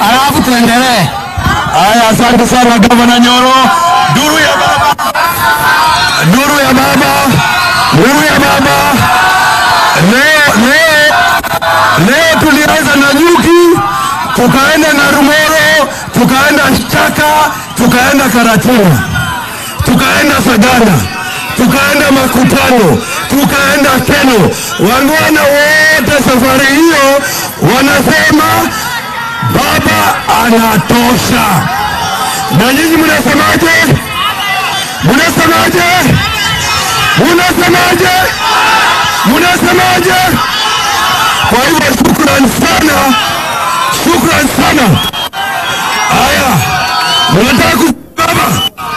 alafu tuendelee. Haya, asante sana gavana Nyoro. Duru ya baba, duru ya baba, duru ya baba. Leo, leo, leo tulianza na Nyuki, tukaenda na Rumoro, tukaenda Chaka, tukaenda Karatina, tukaenda Sagana, tukaenda Makutano, tukaenda Keno. Wangwana wote safari hiyo wanasema baba anatosha. Na nyinyi mnasemaje? Mnasemaje? Mnasemaje? Mnasemaje? Kwa hivyo shukran sana, shukran sana. Haya, mnataka ku baba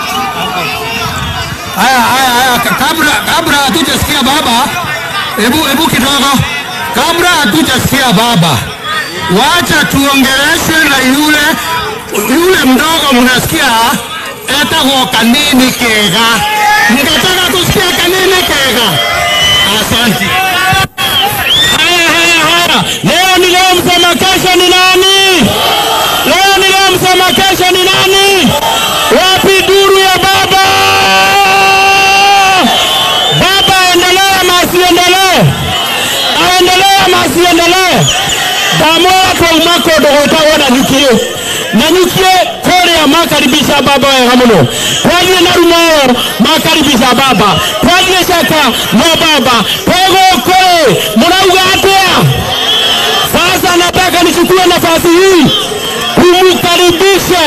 Haya, haya, haya, ka- kabla kabla hatujasikia baba, hebu hebu kidogo, kabla hatujasikia baba, wacha tuongeleshwe na yule yule mdogo, mnasikia etagwo kanini kega. Mngetaka kusikia kanini kega? Asante. Haya, haya, haya, leo ni leo, msema kesho ni nani? Leo ni leo, msema kesho ni nani? Wapi duru ya baba? Baba aendelee ama asiendelee? Aendelee ama asiendelee? Ndamoya twauma kũndũ gwĩtagwo na nyukie na nyukie kũrĩa makaribisha baba wega mũno twathiĩ na rumoo makaribisha baba twathiĩ caka no baba twĩgũkũ mũrauga atĩa sasa nataka nichukue nafasi hii kumkaribishe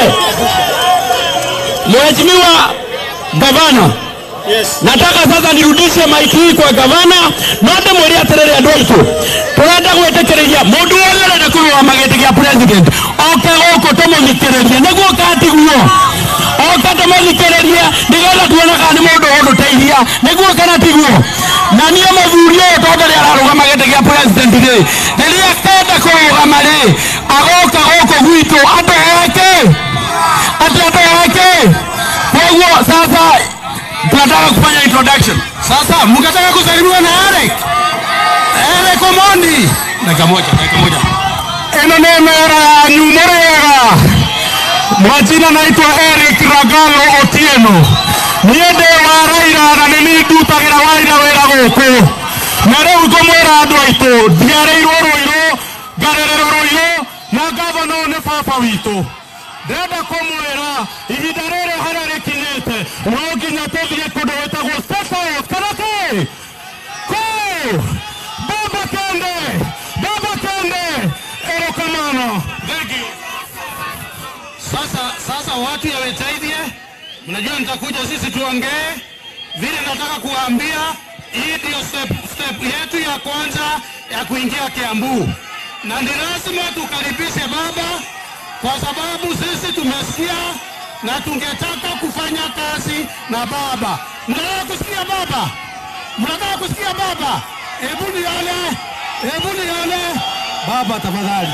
mheshimiwa gavana nataka sasa nirudishe maiki hii kwa gavana nonde mwĩre atĩrĩrĩ andũ aitũ tũrenda gwĩtĩkĩrĩria mũndũ wothe ũrenda kũrũgama gĩtĩ gĩa president oke gũkũ tũmũthikĩrĩrie nĩguo katiguo oke tũmũthikĩrĩrie nĩgetha tuone kana nĩ mũndũ ũgũtũteithia nĩguo kana tiguo na niĩ mũthuri ũyũ tondũ rĩ ararũgama gĩtĩ gĩa president rĩ rĩrĩa kenda kũrũgama rĩ agoka gũkũ gwitũ atũheke atĩ atũheke koguo sasa tunataka kufanya introduction. Sasa mkataka kusalimiwa na Eric. Eric Omondi. Dakika moja, dakika moja. ĩno nĩ mera yanyu mũrĩega mwajina naitwa Eric Ragalo Otieno niĩ ndĩ wa Raila na nĩ niĩ ndutagĩra Raila wĩra gũkũ na rĩu ngũmwĩra andũ aitũ ndiarĩirwo Rũirũ ngarererwo Rũirũ na ngavana ũyũ nĩ baba witũ ndĩrenda kũmwĩra ihinda rĩrĩ harĩa rĩkinyĩte no nginya tũthiĩ kũndũ gwĩtagwo State House kana kĩ kũ baba kende baba kende erokamano Thank you. Sasa sasa watu ya Wetaithie, mnajua nitakuja sisi tuongee vile nataka kuwaambia. Hii ndio step, step yetu ya kwanza ya kuingia Kiambu, na ni lazima tukaribishe baba kwa sababu sisi tumesikia na tungetaka kufanya kazi na baba. Mnataka kusikia baba? Mnataka kusikia baba? Hebu nione, hebu nione baba, tafadhali.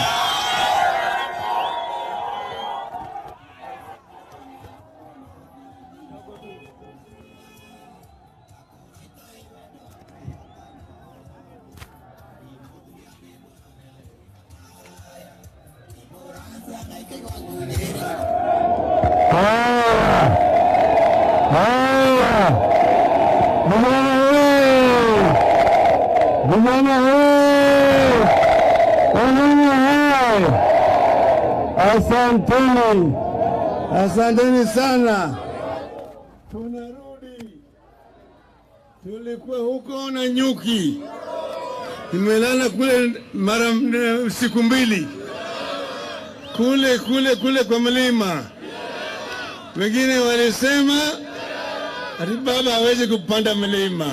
Asanteni, asanteni sana. Tunarudi, tulikuwa huko na nyuki, nimelala kule mara m- siku mbili kule kule kule kwa mlima. Wengine walisema ati baba hawezi kupanda mlima.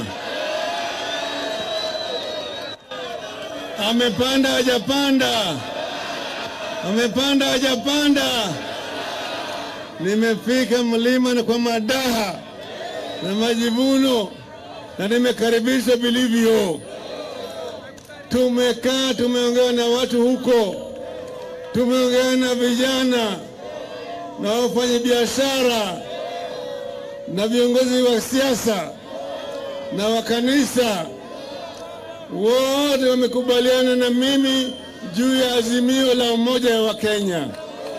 Amepanda hajapanda? Amepanda hajapanda? Nimefika mlima na kwa madaha na majivuno na nimekaribishwa vilivyo. Tumekaa tumeongea na watu huko, tumeongea na vijana na wafanya biashara na viongozi wa siasa na wa kanisa, wote wamekubaliana na mimi juu ya azimio la umoja wa Kenya.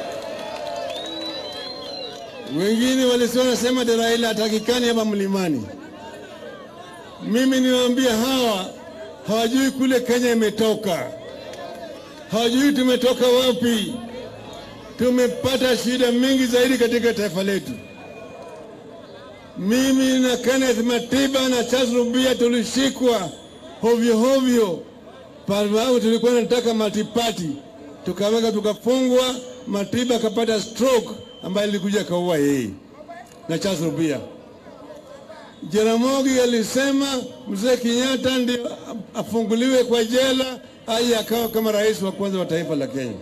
Wengine walisema nasema ati Raila hatakikani hapa mlimani. Mimi niwaambia hawa hawajui kule Kenya imetoka, hawajui tumetoka wapi. Tumepata shida mingi zaidi katika taifa letu. Mimi na Kenneth Matiba na Charles Rubia tulishikwa hovyo hovyo, sababu tulikuwa tunataka multiparty, tukaweka tukafungwa. Matiba akapata stroke ambaye ilikuja akaua yeye na Charles Rubia. Jaramogi alisema mzee Kenyatta ndio afunguliwe kwa jela aje akawa kama rais wa kwanza wa taifa la Kenya,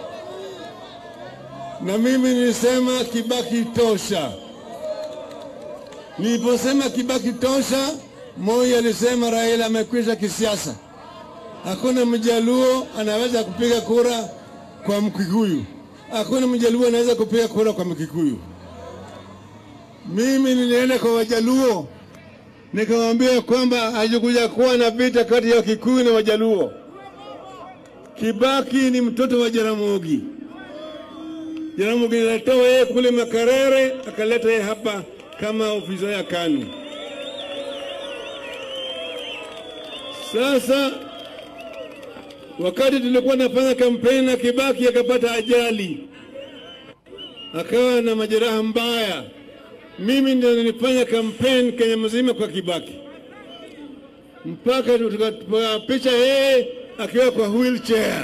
na mimi nilisema Kibaki tosha. Niliposema Kibaki tosha, Moi alisema Raila amekwisha kisiasa, hakuna mjaluo anaweza kupiga kura kwa Mkikuyu, hakuna mjaluo anaweza kupiga kura kwa Mkikuyu. Mimi nilienda kwa Wajaluo nikawaambia kwamba hajakuja kuwa na vita kati ya Wakikuyu na Wajaluo. Kibaki ni mtoto wa Jaramogi. Jaramogi alitoa yeye kule Makarere akaleta yeye hapa kama ofisa ya KANU. Sasa wakati tulikuwa nafanya kampeni na Kibaki akapata ajali, akawa na majeraha mbaya. Mimi ndio nilifanya kampeni Kenya mzima kwa Kibaki mpaka tukapiga picha yeye akiwa kwa wheelchair.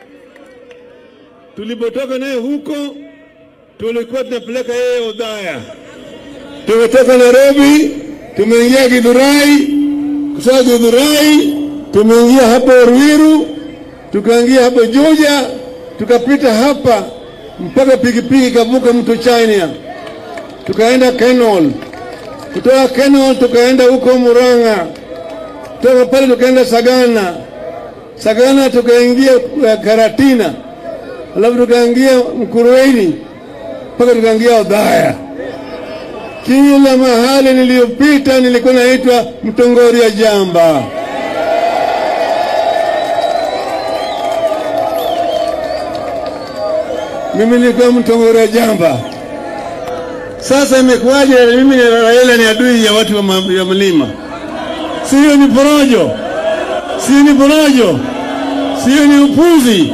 Tulipotoka naye huko, tulikuwa tunapeleka yeye Odhaya. Tumetoka Nairobi, tumeingia Githurai, kutoka Githurai tumeingia hapo Ruiru, tukaingia hapo Juja, tukapita hapa mpaka pikipiki ikavuka mto China, tukaenda Kenol. Kutoka Kenol tukaenda huko Murang'a, kutoka pale tukaenda Sagana, Sagana tukaingia uh, Karatina, alafu tukaingia Mkurueni mpaka tukaingia Odhaya. Kila mahali niliyopita nilikuwa naitwa Mtongoria Jamba. Mimi nilikuwa Mtongoria Jamba. Sasa imekuwaje? Mimi na Raila ni adui ya watu wa ma- ya mlima? Sio ni porojo, sio ni porojo, sio ni upuzi.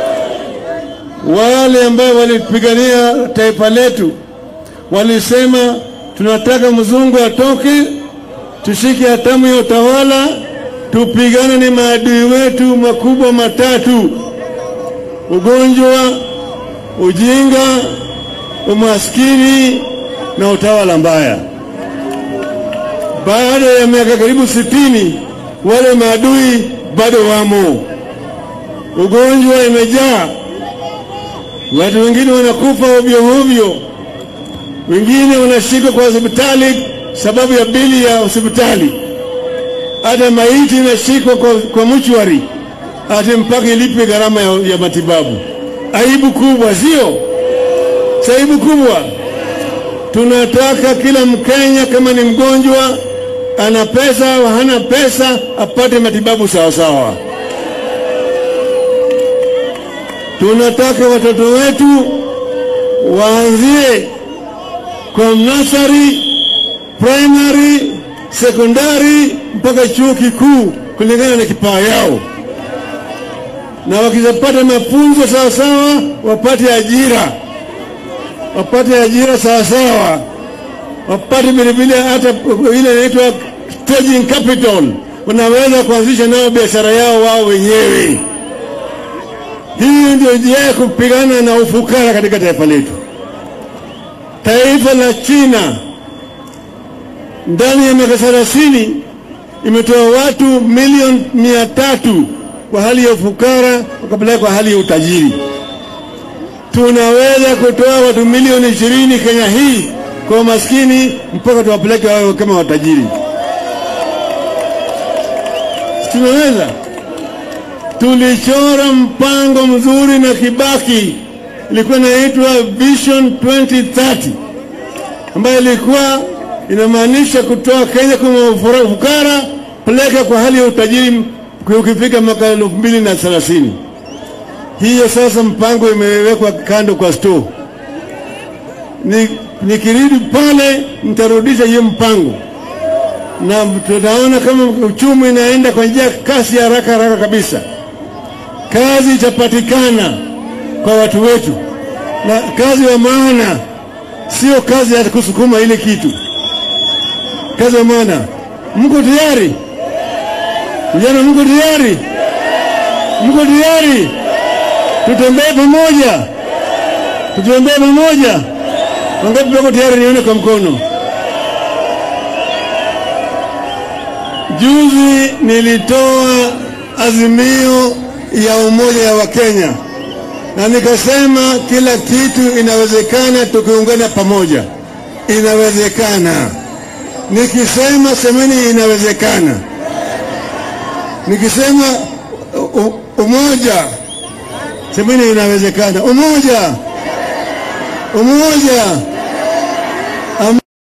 Wale ambao walipigania taifa letu walisema tunataka mzungu atoke, tushike hatamu ya utawala, tupigane ni maadui wetu makubwa matatu: ugonjwa, ujinga, umaskini na utawala mbaya. Baada ya miaka karibu sitini, wale maadui bado wamo. Ugonjwa imejaa, watu wengine wanakufa ovyo ovyo wengine wanashikwa kwa hospitali sababu ya bili ya hospitali. Hata maiti inashikwa kwa, kwa mchwari hata mpaka ilipe gharama ya, ya matibabu. Aibu kubwa, sio? Si aibu kubwa? Tunataka kila Mkenya kama ni mgonjwa, ana pesa au hana pesa, apate matibabu sawasawa. Tunataka watoto wetu waanzie kwa nursery, primary, sekondari mpaka chuo kikuu kulingana na kipawa yao, na wakizapata mafunzo sawasawa, wapate ajira, wapate ajira sawasawa, wapate vilevile hata ile inaitwa staging capital, wanaweza kuanzisha nao biashara yao wao wenyewe. Hii ndio njia ya kupigana na ufukara katika taifa letu. Taifa la China ndani ya miaka thelathini imetoa watu milioni mia tatu kwa hali ya ufukara wakapeleka kwa hali ya utajiri. Tunaweza kutoa watu milioni ishirini Kenya hii kwa maskini mpaka tuwapeleke wao kama watajiri. Tunaweza. Tulichora mpango mzuri na Kibaki ilikuwa inaitwa Vision 2030 ambayo ilikuwa inamaanisha kutoa Kenya kwa ufukara peleka kwa hali ya utajiri ukifika mwaka elfu mbili na thelathini. Hiyo sasa mpango imewekwa kando kwa store. Ni nikirudi pale nitarudisha hiyo mpango, na tutaona kama uchumi inaenda kwa njia kasi ya haraka haraka kabisa. Kazi itapatikana kwa watu wetu, na kazi ya maana sio kazi ya kusukuma ile kitu. Kazi ya maana, mko tayari vijana? Mko tayari? Mko tayari? Tutembee pamoja, tutembee pamoja. Wangapi wako tayari? Nione kwa mkono. Juzi nilitoa azimio ya umoja ya Wakenya na nikasema kila kitu inawezekana tukiungana pamoja. Inawezekana. Nikisema semeni inawezekana. Nikisema u- umoja, semeni inawezekana. Umoja, umoja.